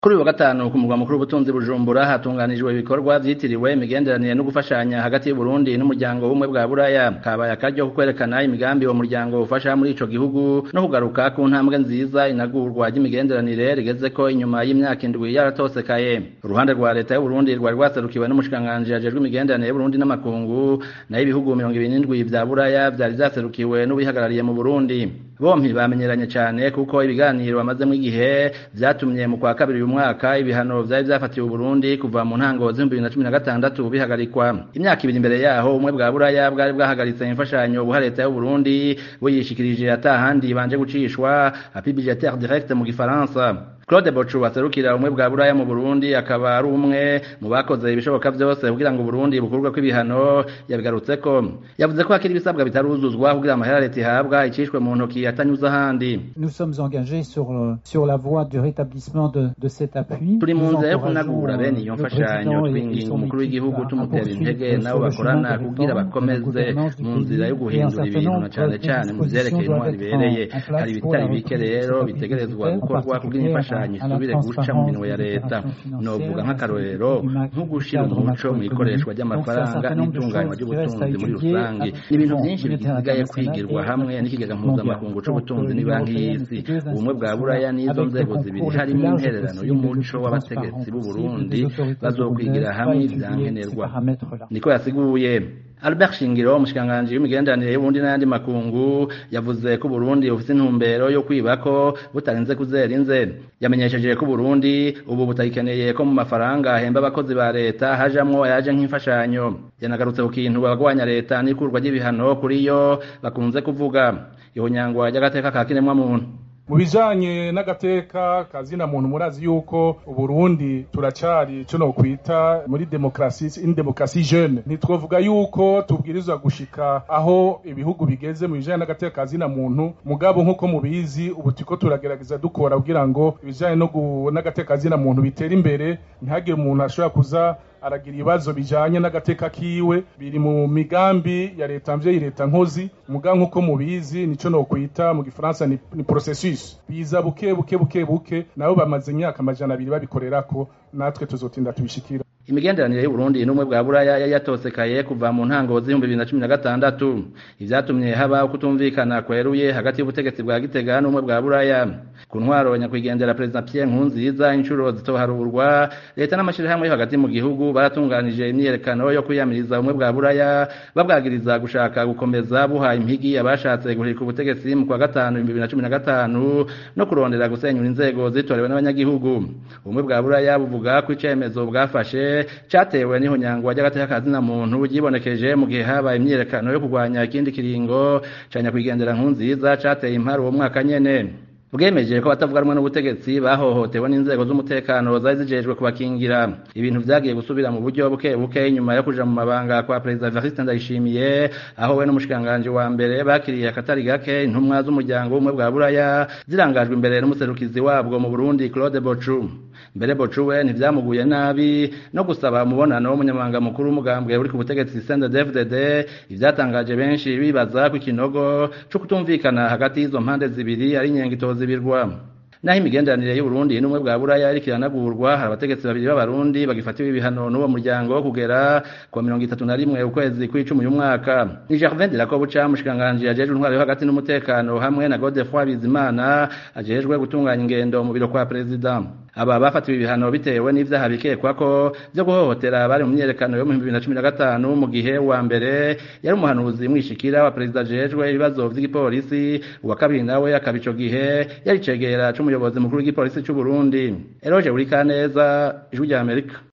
Kuri uyu wa gatanu ku murwa mukuru w'ubutunzi Bujumbura hatunganijwe ibikorwa vyitiriwe imigenderanire no gufashanya hagati y'u Burundi n'umuryango w'ubumwe bwa Buraya kabaye akaryo ko kwerekana imigambi uwo muryango ufasha muri ico gihugu no kugaruka ku ntambwe nziza inagurwa ry'imigenderanire rigezeko inyuma y'imyaka indwi yaratosekaye uruhande rwa leta y'u Burundi rwari rwaserukiwe n'umushikiranganji ajejwe imigenderanire y'u Burundi n'amakungu nayo ibihugu mirongo ibiri n'indwi vya Buraya vyari vyaserukiwe n'ubihagarariye mu Burundi bompi bamenyeranye cane kuko ibiganiro bamazemwo igihe vyatumye mu kwa kabiri uyu mwaka ibihano vyari vyafatiwe Burundi kuva mu ntango z'ibihumbi bibiri na cumi na gatandatu bihagarikwa imyaka ibiri imbere yaho ubumwe bwa Buraya bwari bwahagaritse imfashanyo buha leta y'u Burundi buyishikirije atahandi banje gucishwa appui budgétaire direct mu gifaransa Claude Bochu waserukira umwe bwa Buraya mu Burundi akaba ari umwe mu bakoze ibishoboka vyose kugira ngo Burundi bukurwe kw'ibihano yabigarutseko yavuze ko hakiri ibisabwa bitaruzuzwa kugira amahera leta ihabwa icishwe mu ntoki atanyuze ahandi Nous sommes engagés sur sur la voie du rétablissement de de cet appui turi mu nzira yo kunagura bene iyo mfashanyo twinginga umukuru w'igihugu tumutera intege nabo bakorana kugira bakomeze mu nzira yo guhindura ibintu na cane cane mu vyerekeye intwari ibereye hari ibitari bike rero bitegerezwa gukorwa kugira imfashanyo isubire guca mu minwe ya leta novuga nk'akarorero nko gushira umuco mu ikoreshwa ry'amafaranga n'itunganywa ry'ubutunzi muri rusange ibintu byinshi bisigaye kwigirwa hamwe n'ikigega mpuzamakungu c'ubutunzi n'ibanki y'isi ubumwe bwa buraya n'izo nzego zibiri harimo intererano y'umuco w'abategetsi b'u Burundi bazokwigira hamwe ivyankenerwa niko yasiguye Albert Shingiro umushikiranganji w'imigenderanire y'Uburundi n'ayandi makungu yavuze ko Burundi bufise intumbero yo kwibako butarinze kuzera inze yamenyesheje ko Burundi ubu butayikeneye ko mu mafaranga ahemba abakozi ba leta hajamwo ayaje nk'imfashanyo yanagarutse ku kintu abagwanya leta n'ikurwa ry'ibihano kuri yo bakunze kuvuga ihonyangwa ry'agateka ka kiremwa muntu mu bijanye n'agateka kazina muntu murazi yuko uburundi turacari ico nokwita muri demokrasi in demokrasi jeune ntitwovuga yuko tubwirizwa gushika aho ibihugu bigeze mu bijanye n'agateka kazina muntu mugabo nk'uko mubizi ubu turiko turagerageza dukora kugira ngo ibijanye n'agateka kazina muntu bitere imbere ntihagire umuntu ashobora kuza aragira ibibazo bijanye n'agateka kiwe biri mu migambi ya leta mvyeyi leta nkozi muga nk'uko mubizi nico nokwita mu gifaransa ni, ni processus biza buke buke buke buke nabo bamaze imyaka amajana abiri babikorerako natwe tuzotinda tubishikira imigenderanire y'Uburundi n'umwe bwa Buraya yari yatosekaye kuva mu ntango z'ibihumbi bibiri na cumi na gatandatu ivyatumye haba kutumvikana kweruye hagati y'ubutegetsi bwa Gitega n'umwe bwa Buraya ku ntwaro nyakwigendera Perezida Pierre Nkurunziza inshuro zitoharurwa leta n'amashirahamwe yo hagati mu gihugu baratunganije imyiyerekano yo kwiyamiriza umwe bwa Buraya babwagiriza gushaka gukomeza buha impigi abashatse guhirika ubutegetsi mu kwa gatanu ibihumbi bibiri na cumi na gatanu no kurondera gusenyura inzego zitorewe n'abanyagihugu ubumwe bwa Buraya buvuga ko icemezo bwafashe catewe n'ihonyangwa ry'agateka kazina muntu ryibonekeje mu gihe habaye imyiyerekano yo kurwanya ikindi kiringo ca nyakwigendera nkunziza cateye impari uwo mwaka nyene bwemeje ko batavuga rumwe n'ubutegetsi bahohotewe n'inzego z'umutekano zari zijejwe kubakingira ibintu vyagiye gusubira mu buryo buke buke inyuma yo kuja mu mabanga kwa perezida Evariste Ndayishimiye aho we n'umushikanganje wa mbere bakiriye akatari gake intumwa z'umuryango w'ubumwe bwa Buraya zirangajwe imbere n'umuserukizi wabwo mu Burundi Claude Bochu mbere Bochu we ntivyamuguye nabi no gusaba umubonano w'umunyamabanga mukuru w'umugambwe uri ku butegetsi CNDD-FDD ivyatangaje benshi bibaza ko ikinogo co kutumvikana hagati y'izo mpande zibiri ari inyengito zibirwa naho imigenderanire y'Uburundi n'umwe bwa Buraya ariko iranagurwa hari abategetsi babiri b'abarundi bagifatiwe ibihano n'uwo muryango kugera ku mirongo itatu na rimwe ukwezi kw'icumi uyu mwaka ni Gervin Dirakobuca mushikanganje ajejwe intwaro yo hagati n'umutekano hamwe na Godefroid Bizimana ajejwe gutunganya ingendo mu biro kwa perezida aba bafatiwe ibihano bitewe n'ivyaha bikekwa ko vyo guhohotera bari mu myerekano yo mu 2015 mu gihe wa mbere yari umuhanuzi mwishikira wa perezida jejwe ibibazo vy'igipolisi uwa kabiri nawe akaba ico gihe yari cegera c'umuyobozi mukuru w'igipolisi c'u Burundi Eroge Urikaneza ijwi rya Amerika